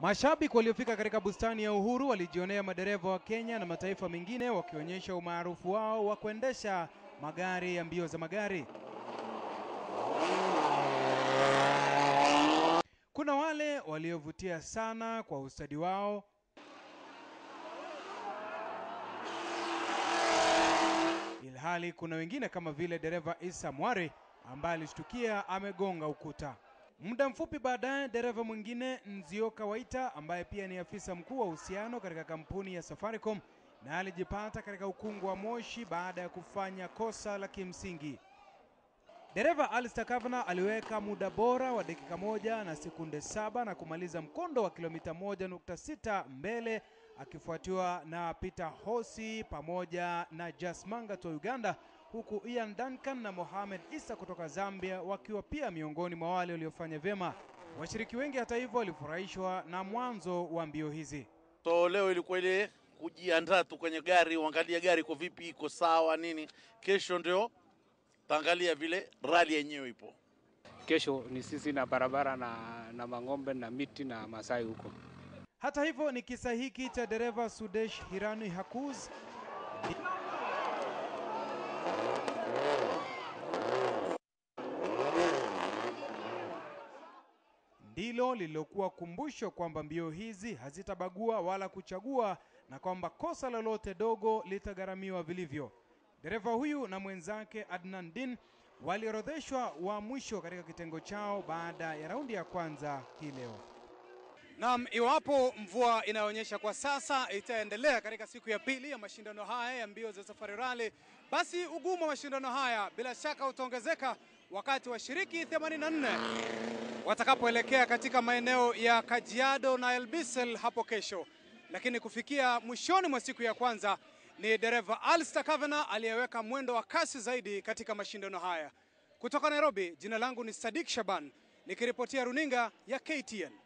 Mashabiki waliofika katika bustani ya Uhuru walijionea madereva wa Kenya na mataifa mengine wakionyesha umaarufu wao wa kuendesha magari ya mbio za magari. Kuna wale waliovutia sana kwa ustadi wao, ilhali kuna wengine kama vile dereva Isa Mwari ambaye alishtukia amegonga ukuta. Muda mfupi baadaye, dereva mwingine Nzioka Waita ambaye pia ni afisa mkuu wa uhusiano katika kampuni ya Safaricom na alijipata katika ukungu wa moshi baada ya kufanya kosa la kimsingi. Dereva Alistair Kavana aliweka muda bora wa dakika moja na sekunde saba na kumaliza mkondo wa kilomita moja nukta sita mbele akifuatiwa na Peter Hosi pamoja na Jas Mangat wa Uganda huku Ian Duncan na Mohamed Isa kutoka Zambia wakiwa pia miongoni mwa wale waliofanya vyema. Washiriki wengi hata hivyo walifurahishwa na mwanzo wa mbio hizi. So leo ilikuwa ile kujiandaa tu kwenye gari, uangalie gari iko vipi, iko sawa nini. Kesho ndio taangalia vile rali yenyewe ipo. Kesho ni sisi na barabara na, na mang'ombe na miti na Masai huko. Hata hivyo ni kisa hiki cha dereva Sudesh Hirani Hakuz ndilo lililokuwa kumbusho kwamba mbio hizi hazitabagua wala kuchagua na kwamba kosa lolote dogo litagharamiwa vilivyo. Dereva huyu na mwenzake Adnan Din waliorodheshwa wa mwisho katika kitengo chao baada ya raundi ya kwanza hii leo. Naam, iwapo mvua inayoonyesha kwa sasa itaendelea katika siku ya pili ya mashindano haya ya mbio za Safari Rally, basi ugumu wa mashindano haya bila shaka utaongezeka wakati washiriki 84 watakapoelekea katika maeneo ya Kajiado na Elbisel hapo kesho. Lakini kufikia mwishoni mwa siku ya kwanza ni dereva Alistair Kavana aliyeweka mwendo wa kasi zaidi katika mashindano haya. Kutoka Nairobi, jina langu ni Sadik Shaban nikiripotia runinga ya KTN.